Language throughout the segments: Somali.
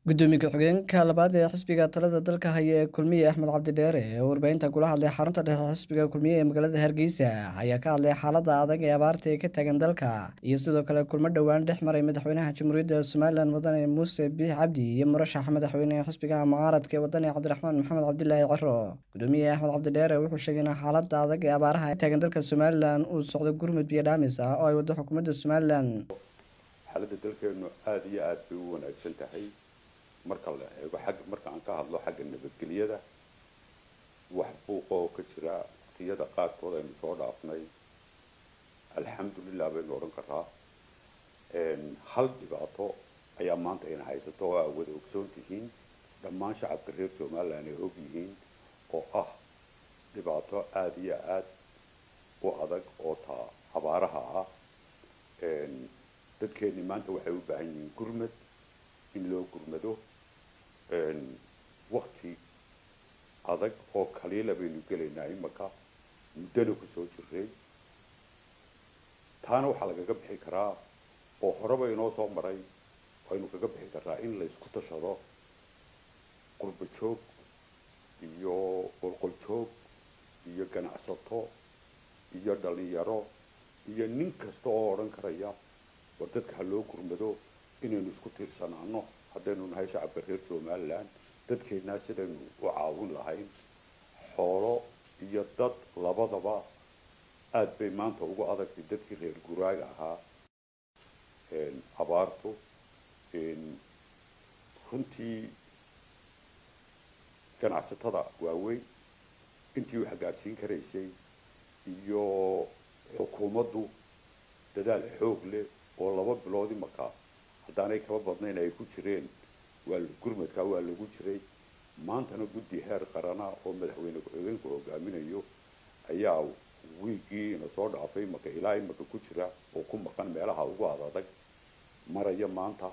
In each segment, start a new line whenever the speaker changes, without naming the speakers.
gudoomiye ku-xigeenka labaad ee xisbiga talada dalka haya ee kulmiye axmed cabdidheere ee warbaahinta kula hadlay xarunta dhexe xisbiga kulmiye ee magaalada hargeysa ayaa ka hadlay xaalada adag ee abaarta ee ka taagan dalka iyo sidoo kale kulmo dhowaan dhex maray madaxweynaha jamhuuriyadda somalilan mudane muuse biix cabdi iyo murashaxa madaxweynehe xisbiga mucaaradka ee wadani cabdiraxmaan maxamed cabdilaahi ciro gudoomiye axmed cabdidheere wuxuu sheegay in xaalada adag ee abaaraha ee taagan dalka somalilan uu socdo gurmud biyo dhaamis ah oo ay wado xukuumadda somalilan
xaaladda dalkeenu aada iyo aada bay u wanaagsan tahay marka la eego xagga marka aan ka hadlo xagga nabadgelyada wax buuqa oo ka jira waqtiyada qaarkood aynu soo dhaafnay alxamdulilah baynu odhan karaa hal dhibaato ayaa maanta ina haysato oo aa wada ogsoon tihiin dhammaan shacabka reer somalilan ay og yihiin oo ah dhibaato aada iyo aada u adag oo taa abaaraha ah dadkeeni maanta waxay u baahan yihiin gurmad in loo gurmado wakti adag oo kaliila baynu gelaynaa imaka muddana kusoo jiray taana waxaa lagaga bixi karaa oo horeba inoo soo maray waynu kaga bixi karaa in laysku tashado qurba joog iyo qolqoljoog iyo ganacsato iyo dhalinyaro iyo nin kasta oo odhan karaya war dadka ha loo gurmado inaynu isku tiirsanaano haddaynu nahay shacabka reer somalilan dadkeennaa sidaynu u caawin lahayn xoolo iyo dad labadaba aada bay maanta ugu adagtay dadkii reer guraaga ahaa abaartu runtii ganacsatada waaweyn intii wax gaadhsiin karaysay iyo xukuumaddu dadaal xoog leh oo laba bilood imaka haddaanay kaba badnayn ay ku jireen waa gurmadkaa waa lagu jiray maantana guddi heer qarana oo madaxweyne ku-xigeenku hogaaminayo ayaa wiigii ina soo dhaafay imaka ilaa imaka ku jira oo ku maqan meelaha ugu adadag maraya maanta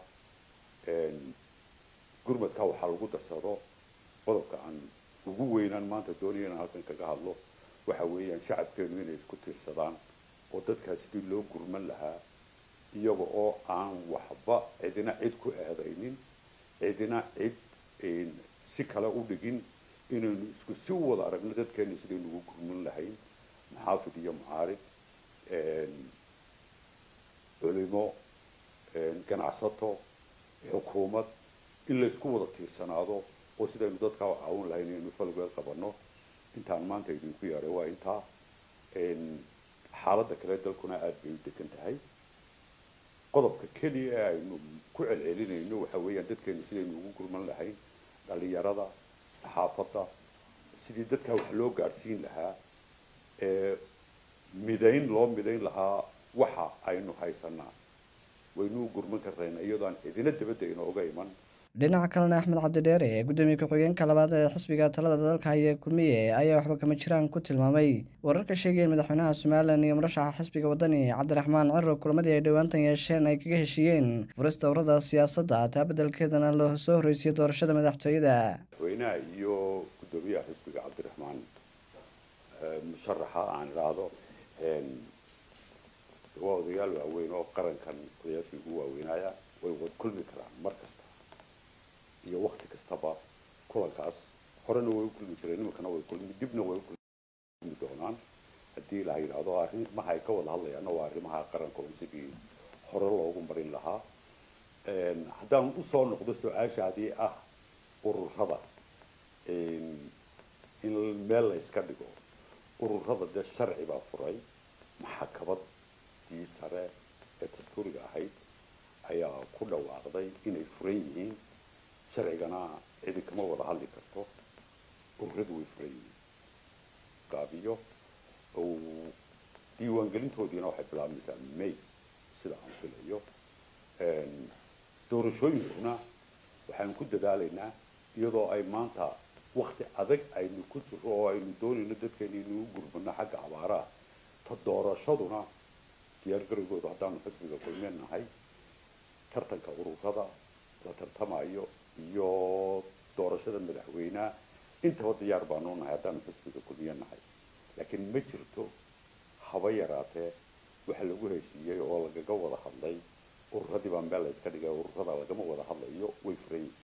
gurmadkaa waxaa lagu darsado qodobka aan ugu weynaan maanta doonaya inaan halkan kaga hadlo waxa weeyaan shacabkeenu inay isku tiirsadaan oo dadkaa sidii loo gurman lahaa iyaga oo aan waxba cidina cid ku eedaynin cidina cid si kale u dhigin inaynu isku si wada aragno dadkeena sidaynu ugu gurman lahayn maxaafid iyo mucaarid culimo ganacsato xukuumad in laysku wada tiirsanaado oo sidaynu dadkaa u caawin lahayn inaynu falgeed qabano intaan maanta idinku yeedhay waa intaa xaaladda kale dalkuna aada bay u degan tahay qodobka keliya ee aynu ku celcelinayno waxa weeyaan dadkeenu sidaynu ugu gurman lahayn dhalinyarada saxaafadda sidii dadkaa wax loo gaadhsiin lahaa ee midayn loo midayn lahaa waxa aynu haysanaa waynu u gurman karnayna iyadoo aan cidina dabadda inooga iman
dhinaca kalena axmed cabdidheere ee gudoomiye ku-xigeenka labaad ee xisbiga talada dalka haya kulmiye ayaa waxba kama jiraan ku tilmaamay wararka sheegaya in madaxweynaha somalilan iyo murashaxa xisbiga wadani cabdiraxmaan ciro kulamadii ay dhowaantan yeesheen ay kaga heshiiyeen furista urada siyaasadda taa beddelkeedana loo soo horreysiyay doorashada madaxtooyada
madaxweynaha iyo gudoomiyaha xisbiga cabdiraxmaan musharaxa aan idhaahdo waa odayaal waaweyn oo qarankan odayaashii ugu waaweynaya way wad kulmi karaan mar kasta iyo wakti kastaba kulankaas horena way u kulmi jireen iminkana way kulmi dibna way u kulmi doonaan haddii la yidhaahdo arrimaha ay ka wada hadlayaanna waa arrimaha qaranka oo sidii hore loogu marin lahaa haddaan usoo noqdo su-aashaadii ah ururada in meel la iska dhigo ururada dee sharci baa furay maxakabadii sare ee dastuuriga ahayd ayaa ku dhawaaqday inay furan yihiin sharcigana cidi kama wada hadli karto ururadu way furan yihiin gaabiyo diiwaangelintoodiina waxay bilaabmaysaa may sida aan filayo doorashooyinkuna waxaan ku dadaalaynaa iyadoo ay maanta wakti adag aynu ku jiro oo aynu doonayno dadkeena inuu gurmano xagga abaaraha ta doorashaduna diyaargarowgooda haddaanu xisbiga kulmeen nahay tartanka ururada la tartamayo iyo doorashada madaxweyneha intaba diyaar baanu nahay haddaanu xisbiga kulmiye nahay laakiin ma jirto haba yaraatee waxa lagu heshiiyey oo lagaga wada hadlay ururadii baa meel la iska dhigay ururada lagama wada hadlayo way furan yihiin